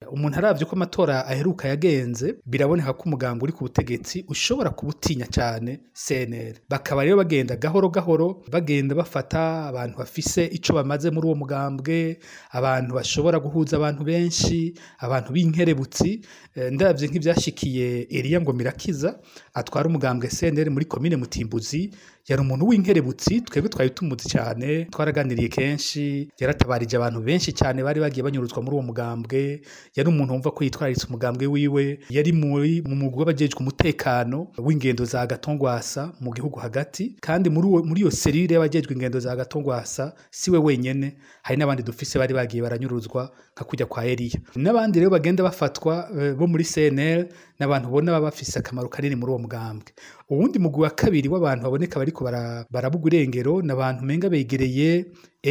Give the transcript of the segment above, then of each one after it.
umuntu aravye ko amatora aheruka yagenze biraboneka ko umugambi uri ku butegetsi ushobora kubutinya cane CNL bakaba rero bagenda gahoro gahoro bagenda bafata abantu bafise ico bamaze muri uwo mugambwe abantu bashobora guhuza abantu benshi abantu b'inkerebutsi Eh, ndavye nk'ivyashikiye Elia Ngomirakiza atwara umugambwe CNL muri komine Mutimbuzi yari umuntu w'inkerebutsi twebwe twari tumuzi cyane twaraganiriye kenshi yaratabarije abantu benshi cyane bari bagiye banyuruzwa muri uwo mugambwe yari umuntu wumva ko yitwararitse umugambwe wiwe yari muri mu mugwi w'abajejwe umutekano w'ingendo za Gatongwasa mu gihugu hagati kandi muri uwo muri iyo serire y'abajejwe ingendo za Gatongwasa siwe wenyene hari n'abandi dufise bari bagiye baranyuruzwa nka kujya kwa Elia n'abandi rero bagenda bafatwa eh, bo muri CNL n'abantu ubona baba bafise akamaro kanini muri uwo mugambwe uwundi mugwi wa kabiri w'abantu baboneka bariko bara- barabuga irengero n'abantu menga begereye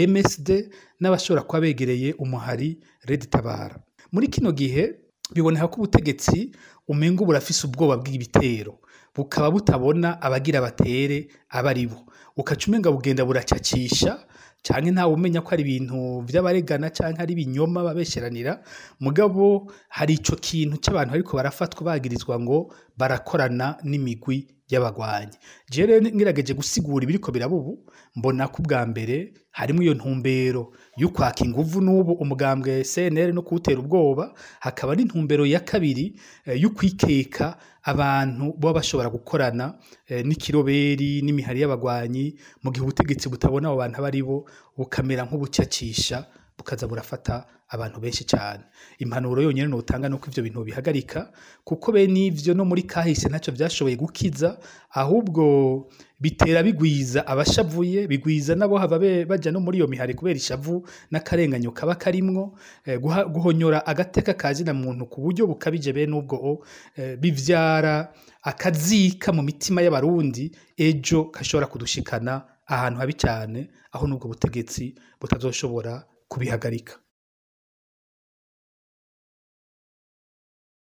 MSD n'abashobora kuba begereye umuhari Red Tabara muri kino gihe biboneka ko ubutegetsi umenga burafise ubwoba bw'ibitero bukaba butabona abagira batere abari bo ukaca umenga bugenda buracacisha canke ntawe umenya ko ari ibintu vy'abaregana canke ari ibinyoma babesheranira mugabo hari ico kintu c'abantu bariko barafatwa bagirizwa ngo barakorana n'imigwi y'abagwanyi jewe rero ngerageje gusigura ibiriko biraba ubu mbona ko ubwa mbere harimwo iyo ntumbero y'ukwaka inguvu n'ubu umugambwe CNL no kuwutera ubwoba hakaba n'intumbero ya kabiri eh, y'ukwikeka abantu baba bashobora gukorana eh, n'ikiroberi n'imihari y'abagwanyi mu gihe ubutegetsi butabona abo bantu abari bo bukamera nk'ubucacisha bukaza burafata abantu benshi cyane impanuro yonyine notanga nuko ivyo bintu bihagarika kuko be n'ivyo no muri kahise ntaco vyashoboye gukiza ahubwo bitera bigwiza abashavuye bigwiza nabo hava be- baja no muri iyo mihari kubera ishavu n'akarenganyo kaba karimwo eh, guha- guhonyora agateka kazina muntu ku buryo bukabije bene ubwo eh, bivyara akazika mu mitima y'abarundi ejo gashobora kudushikana ahantu habi cyane aho n'ubwo butegetsi butazoshobora kubihagarika